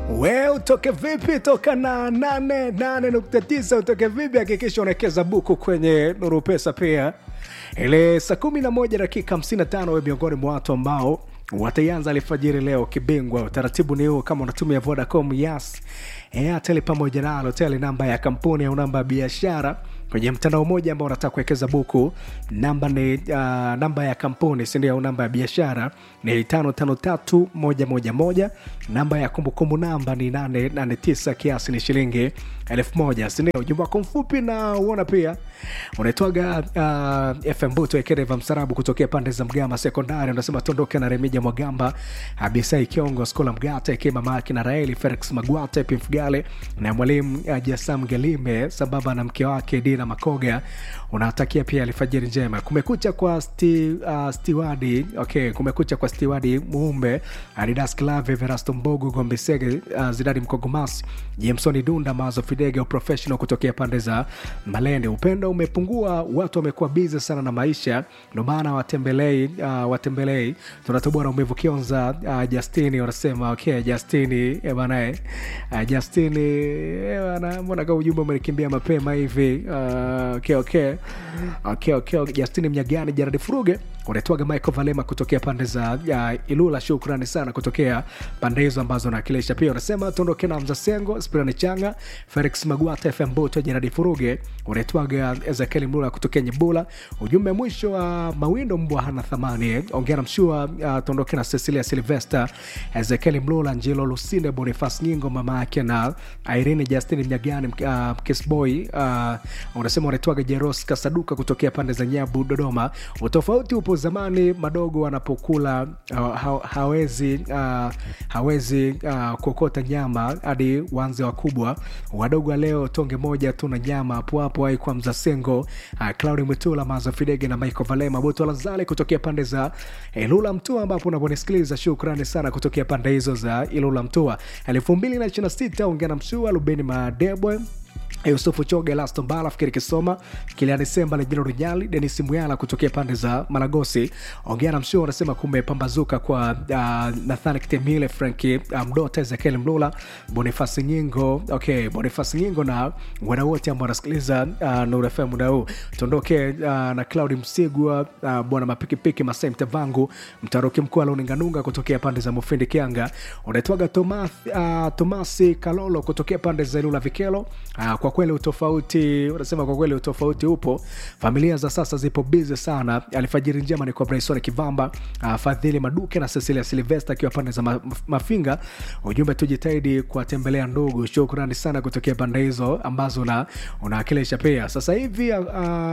we utoke vipi toka na 88.9 utoke vipi hakikisha unawekeza buku kwenye nuru pesa pia ile saa 11 dakika 55 we miongoni mwa watu ambao wataianza alfajiri leo kibingwa utaratibu ni huu kama unatumia vodacom yas airtel pamoja na alotel namba ya kampuni au namba ya biashara kwenye mtandao mmoja ambao unataka kuwekeza buku namba ni uh, namba ya kampuni sindio au namba ya biashara ni tano tano tatu moja moja moja namba ya kumbukumbu namba ni nane nane tisa kiasi ni shilingi elfu moja sindio ujumbe wako mfupi na uona pia unaitwaga uh, fm buto ekereva msarabu kutokea pande za mgama sekondari unasema tuondoke na remija mwagamba abisai kiongo skola mgata eke mamake na raeli felix magwata pimfugale na mwalimu uh, jasam galime sambamba na mke wake dina makoga unatakia pia alfajiri njema kumekucha kwa sti, uh, stiwadi okay kumekucha kwa stiwadi muumbe adidas clave verasto mbogu gombesege uh, zidadi mkogomas jamesoni dunda mazo fidega professional kutokea pande za malende upendo umepungua watu wamekuwa bizi sana na maisha ndo maana watembelei uh, watembelei tunatoboa na umevu kionza uh, justini wanasema okay justini eh, banae uh, justini eh, bana mbona ka ujumbe umenikimbia mapema hivi uh, okay, okay. Okay, okay. justini mnyagani jaradi furuge unaitwaga michael valema kutokea pande za uh, ilula shukrani sana kutokea pande hizo ambazo nawakilisha pia unasema tuondoke na mzasengo spirani changa felix magwata fm boto jeradi furuge unaitwaga ezekieli mlula kutokea nyebula ujumbe mwisho wa uh, mawindo mbwa hana thamani eh. ongea na mshua uh, tuondoke na cecilia silvester ezekieli mlula njilo lusinde bonifas nyingo mama yake na irene justin mnyagani uh, kisboy uh, unasema unaitwaga jeros kasaduka kutokea pande za nyabu dodoma utofauti upo zamani madogo wanapokula uh, ha, hawezi uh, hawezi uh, kuokota nyama hadi wanze wakubwa wadogo wa leo tonge moja tu na nyama hapo hapo aikwa mzasengo uh, claudi mwitula mazo fidege na michael valema boto lazale kutokea pande za ilula mtua ambapo unavyonisikiliza shukrani sana kutokea pande hizo za ilula mtua elfu mbili na ishiri na sita ongea na mshua lubeni madebwe yusufu choge laston bala fikiri kisoma kiliani semba lejino rinyali denis muyala kutokea pande za malagosi ongea na mshuo anasema kumepambazuka kwa uh, nathani kitemile franki uh, mdota ezekiel mlula bonifasi nyingo okay bonifasi nyingo na wana wote ambao wanasikiliza uh, nurfm muda huu tuondoke uh, na claudi msigwa uh, bwana mapikipiki masai mtevangu mtaruki mkuu alauninganunga kutokea pande za mufindi kianga unaitwaga tomas, uh, tomasi kalolo kutokea pande za ilula vikelo uh, kwa kweli utofauti unasema kwa kweli utofauti upo familia za sasa zipo bizi sana alfajiri njema ni kwa bryson kivamba uh, fadhili maduke na cecilia silvesta akiwa pande za ma, mafinga ujumbe tujitahidi kuwatembelea ndugu shukrani sana kutokea pande hizo ambazo una, unaakilisha pia sasa hivi uh,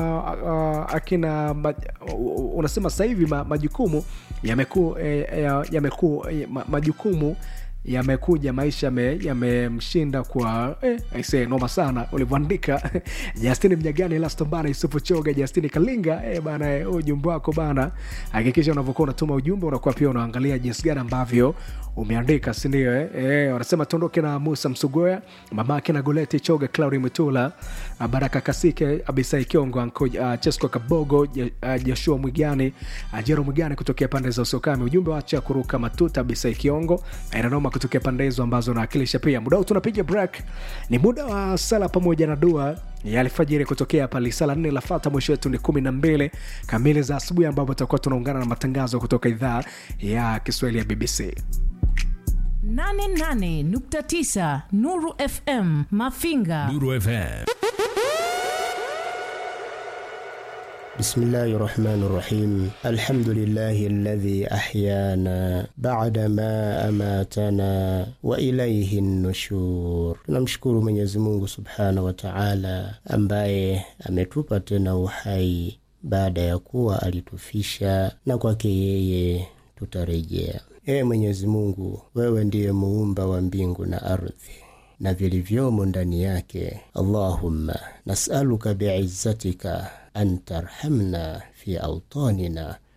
uh, akina ma, uh, unasema sasa hivi ma, majukumu yameku, eh, yameku, eh, ma, majukumu yamekuja maisha yamemshinda me, kwa eh, aise noma sana ulivyoandika justini mnyagani laston bana yusufu choga justini kalinga eh, bana eh, ujumbe wako bana hakikisha unavyokuwa unatuma ujumbe unakuwa pia unaangalia jinsi gani ambavyo umeandika sindio eh? eh, wanasema tuondoke na musa msugoya mamake na goleti choga claudi mtula baraka kasike abisai kiongo anko uh, chesco kabogo uh, joshua mwigani uh, jero mwigani kutokea pande za usokami ujumbe wacha kuruka matuta abisai kiongo inanoma kutokea pande hizo ambazo naakilisha pia muda huu tunapiga break ni muda wa sala pamoja na dua ya alfajiri kutokea pale sala nne lafata mwisho wetu ni kumi na mbili kamili za asubuhi ambapo tutakuwa tunaungana na matangazo kutoka idhaa ya kiswahili ya bbc 88.9 Nuru FM Mafinga. Nuru FM. بسم الله الرحمن الرحيم الحمد لله الذي أحيانا بعدما أماتنا وإليه النشور tunamshukuru Mwenyezi Mungu Subhanahu wa Ta'ala ambaye ametupa tena uhai baada ya kuwa alitufisha na kwake yeye tutarejea Ee Mwenyezi Mungu, wewe ndiye muumba wa mbingu na ardhi na vilivyomo ndani yake. Allahumma nas'aluka biizzatika an tarhamna fi autanina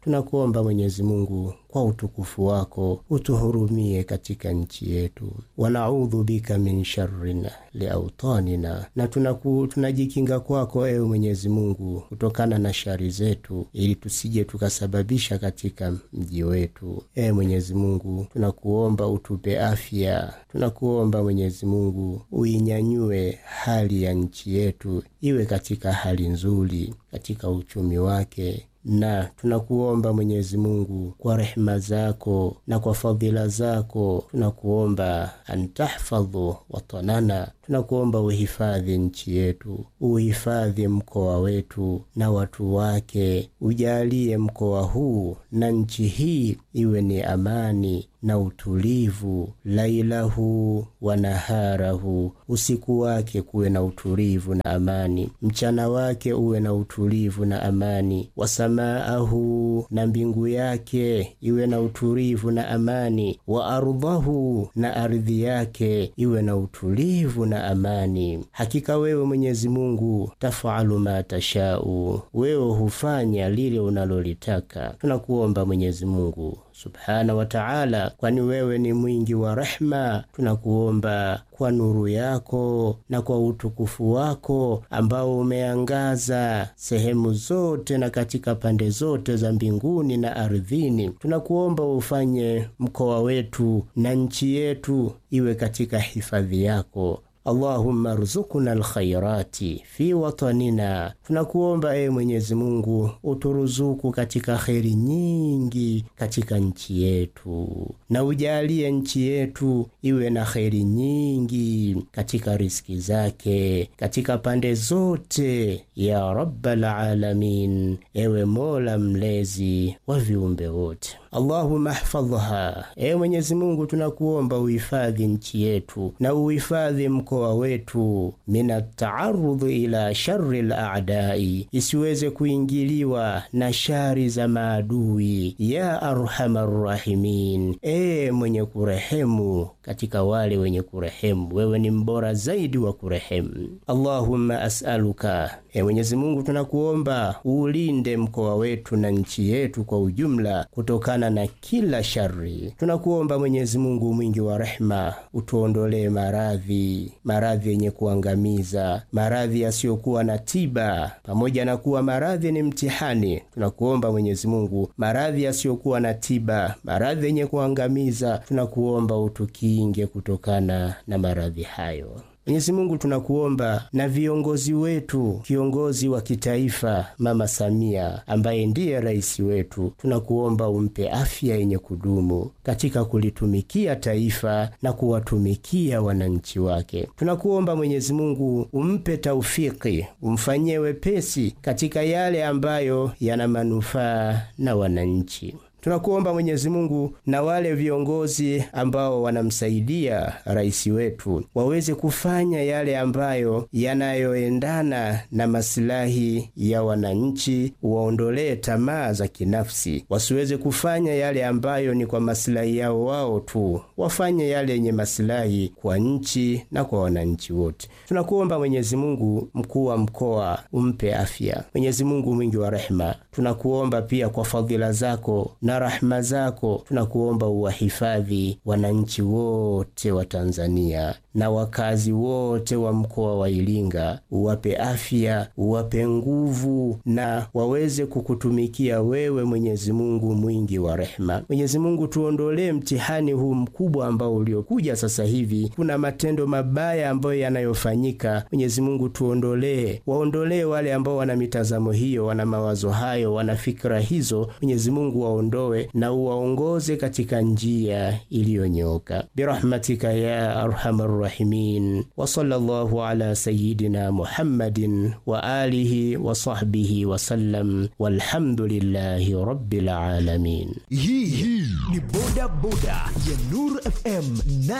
tunakuomba Mwenyezi Mungu kwa utukufu wako utuhurumie katika nchi yetu. wanaudhu bika min sharrin liautanina, na tunaku, tunajikinga kwako ewe Mwenyezi Mungu kutokana na shari zetu, ili tusije tukasababisha katika mji wetu. Ewe Mwenyezi Mungu, tunakuomba utupe afya, tunakuomba Mwenyezi Mungu uinyanyue hali ya nchi yetu iwe katika hali nzuri katika uchumi wake na tunakuomba Mwenyezi Mungu kwa rehema zako na kwa fadhila zako, tunakuomba antahfadhu watanana, tunakuomba uhifadhi nchi yetu, uhifadhi mkoa wetu na watu wake, ujalie mkoa huu na nchi hii iwe ni amani na utulivu, lailahu wa naharahu, usiku wake kuwe na utulivu na amani, mchana wake uwe na utulivu na amani, wasamaahu, na mbingu yake iwe na utulivu na amani, wa ardhahu, na ardhi yake iwe na utulivu na amani. Hakika wewe Mwenyezi Mungu tafalu ma tashau, wewe hufanya lile unalolitaka. Tunakuomba Mwenyezi Mungu subhana wa taala, kwani wewe ni mwingi wa rehma. Tunakuomba kwa nuru yako na kwa utukufu wako ambao umeangaza sehemu zote na katika pande zote za mbinguni na ardhini, tunakuomba ufanye mkoa wetu na nchi yetu iwe katika hifadhi yako. Allahumma ruzukuna alkhairati fi watanina, tunakuomba ewe Mwenyezi Mungu uturuzuku katika kheri nyingi katika nchi yetu, na ujalie nchi yetu iwe na kheri nyingi katika riski zake katika pande zote, ya rabbal alamin, ewe Mola mlezi wa viumbe wote. Allahumma hfadhha, ewe Mwenyezi Mungu tunakuomba uhifadhi nchi yetu na uhifadhi mkoa wetu min ataarudhi ila shari ladai, isiweze kuingiliwa na shari za maadui. Ya arhamar rahimin, ee mwenye kurehemu katika wale wenye kurehemu, wewe ni mbora zaidi wa kurehemu. Allahumma asaluka, e Mwenyezi Mungu tunakuomba uulinde mkoa wetu na nchi yetu kwa ujumla kutokana na kila shari. Tunakuomba Mwenyezi Mungu mwingi wa rehema, utuondolee maradhi, maradhi yenye kuangamiza, maradhi yasiyokuwa na tiba. Pamoja na kuwa maradhi ni mtihani, tunakuomba Mwenyezi Mungu, maradhi yasiyokuwa na tiba, maradhi yenye kuangamiza, tunakuomba utukinge kutokana na maradhi hayo. Mwenyezi Mungu tunakuomba na viongozi wetu, kiongozi wa kitaifa Mama Samia ambaye ndiye rais wetu, tunakuomba umpe afya yenye kudumu katika kulitumikia taifa na kuwatumikia wananchi wake. Tunakuomba Mwenyezi Mungu umpe taufiki, umfanyie wepesi katika yale ambayo yana manufaa na wananchi. Tunakuomba Mwenyezi Mungu na wale viongozi ambao wanamsaidia rais wetu waweze kufanya yale ambayo yanayoendana na masilahi ya wananchi, waondolee tamaa za kinafsi, wasiweze kufanya yale ambayo ni kwa masilahi yao wao tu, wafanye yale yenye masilahi kwa nchi na kwa wananchi wote. Tunakuomba Mwenyezi Mungu, mkuu wa mkoa umpe afya. Mwenyezi Mungu mwingi wa rehema, tunakuomba pia kwa fadhila zako na rahma zako tunakuomba uwahifadhi wananchi wote wa Tanzania na wakazi wote wa mkoa wa Iringa, uwape afya, uwape nguvu na waweze kukutumikia wewe, Mwenyezi Mungu mwingi wa rehema. Mwenyezi Mungu, tuondolee mtihani huu mkubwa ambao uliokuja sasa hivi. Kuna matendo mabaya ambayo yanayofanyika. Mwenyezi Mungu, tuondolee, waondolee wale ambao wana mitazamo hiyo, wana mawazo hayo, wana fikra hizo. Mwenyezi Mungu waondoe na uwaongoze katika njia iliyonyoka birahmatika ya arhamar rahimin wa sallallahu ala sayidina Muhammadin wa alihi wa sahbihi wa sallam walhamdulillahi rabbil alamin. Hii ni boda boda ya Nur FM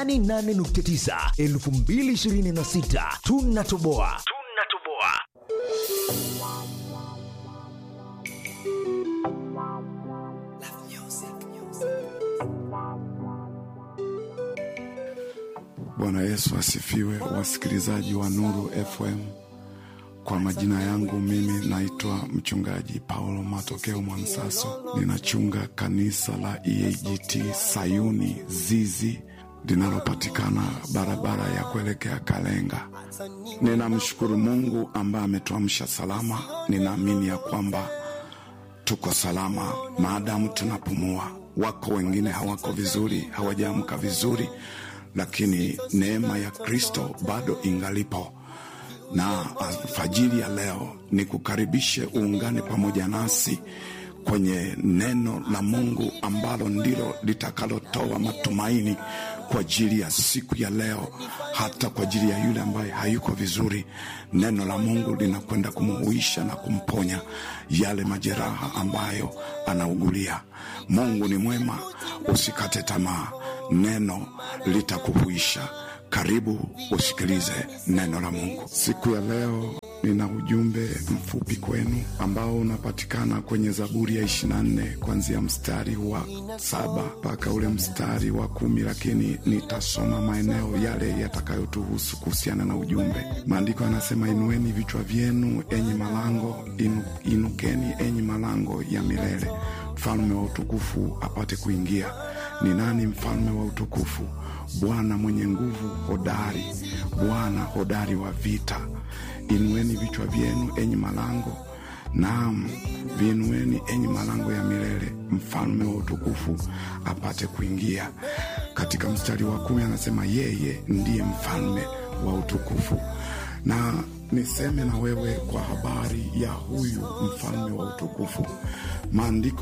88.9 2026, tunatoboa tunatoboa. Bwana Yesu asifiwe, wasikilizaji wa Nuru FM. Kwa majina yangu mimi naitwa mchungaji Paulo Matokeo Mwansaso, ninachunga kanisa la EAGT Sayuni Zizi linalopatikana barabara ya kuelekea Kalenga. Ninamshukuru Mungu ambaye ametuamsha salama. Ninaamini ya kwamba tuko salama maadamu tunapumua. Wako wengine hawako vizuri, hawajaamka vizuri, lakini neema ya Kristo bado ingalipo na alfajiri ya leo ni kukaribishe uungane pamoja nasi kwenye neno la Mungu ambalo ndilo litakalotoa matumaini kwa ajili ya siku ya leo, hata kwa ajili ya yule ambaye hayuko vizuri. Neno la Mungu linakwenda kumuhuisha na kumponya yale majeraha ambayo anaugulia. Mungu ni mwema, usikate tamaa, neno litakuhuisha. Karibu usikilize neno la Mungu siku ya leo. Nina ujumbe mfupi kwenu ambao unapatikana kwenye Zaburi ya 24 kuanzia mstari wa saba mpaka ule mstari wa kumi, lakini nitasoma maeneo yale yatakayotuhusu kuhusiana na ujumbe. Maandiko yanasema, inueni vichwa vyenu enyi malango inu, inukeni enyi malango ya milele, mfalme wa utukufu apate kuingia. Ni nani mfalme wa utukufu? Bwana mwenye nguvu hodari, Bwana hodari wa vita. Inueni vichwa vyenu enyi malango, naam, viinueni enyi malango ya milele, mfalme wa utukufu apate kuingia. Katika mstari wa kumi anasema yeye ndiye mfalme wa utukufu. Na niseme na wewe kwa habari ya huyu mfalme wa utukufu, maandiko